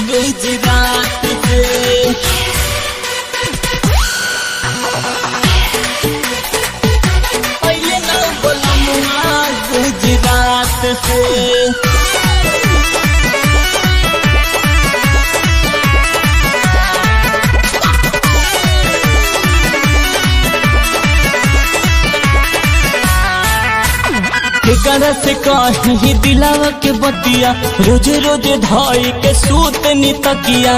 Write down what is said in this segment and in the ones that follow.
गुजरात से पहले ना बोलमुआ गुजरात से केकरा से कहीं दिलावा के बतिया रोज रोज धाई के सूत नी तकिया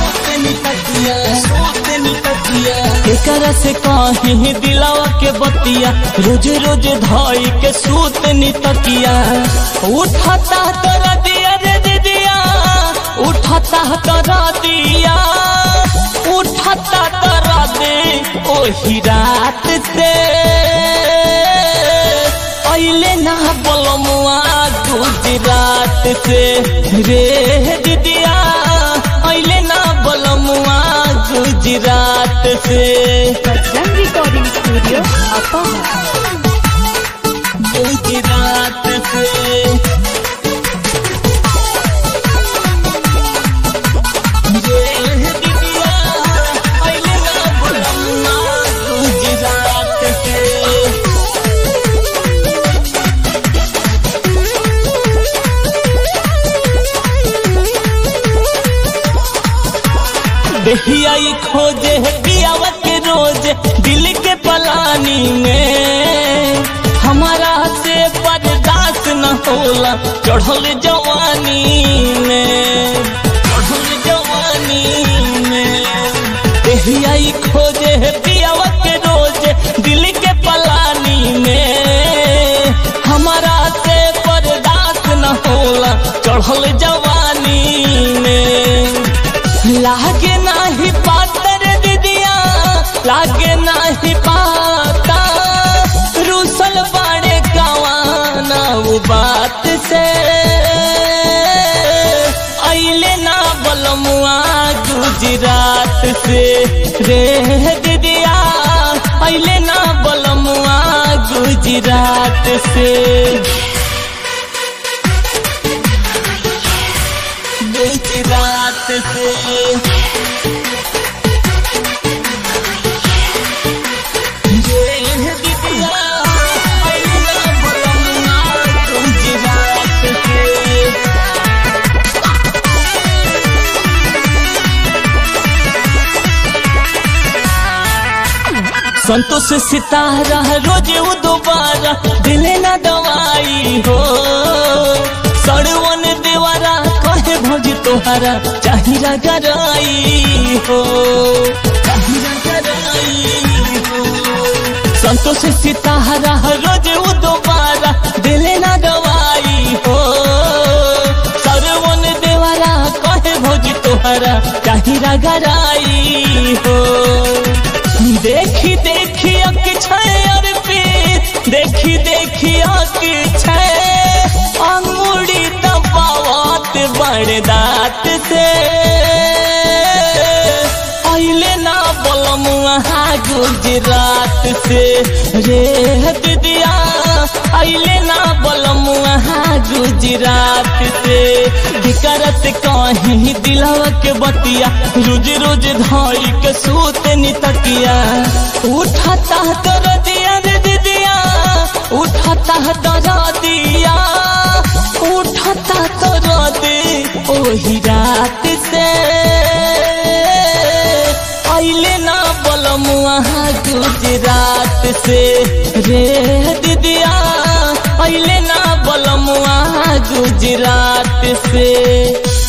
केकरा से कहीं दिलावा के बतिया रोज रोज धाई के सूत नी तकिया उठाता तोरा दिया रे दीदिया उठाता तोरा दिया उठाता तोरा दे ओही रात से अइले ना बोलमुआ गुजरात से रे दीदिया अइले ना बोलमुआ गुजरात से Bajrang recording studio upper Gujarat से रे दीदिया अइले ना बोलमुआ गुजरात से देखिया ये खोजे है पियावा के रोज दिल के पलानी में हमारा से बर्दाश्त न होला चढ़ल जवानी में चढ़ल जवानी में देखिया ये खोजे है पियावा के रोज दिल के पलानी में हमारा से बर्दाश्त न होला चढ़ल जवानी में लागे नाही पातर दीदिया लागे नाही पाता रूसल बाड़े गवाना वो बात से अइले ना बलमुआ गुजरात से रे दीदिया अइले ना बलमुआ गुजरात से गुजरात से गुजरात से संतोष सितारा रोज वो दोबारा दिले ना दवाई हो सड़वन देवारा कहे भज तोहारा चाहिरा गराई हो चाहिरा गराई हो संतोष सितारा रोज वो दोबारा दिले ना दवाई हो सरवन देवारा कहे भज तोहारा चाहिरा गराई हो देखी देखी अक छर पे देखी देखी अक अंगुड़ी दबावत बड़ दात से अइले ना बोलमुआ गुजरात से रे दीदिया अइले ना बोलमुआ गुजरात से दिकरत कहीं दिलवा के बतिया रोज रोज धाई के सूत नी तकिया उठाता तर दिया रे दीदिया उठाता तर दिया उठाता तर दे ओही रात से अइले ना बलमुआ गुजरात से रे दीदिया अइले ना बलमुआ गुजरात से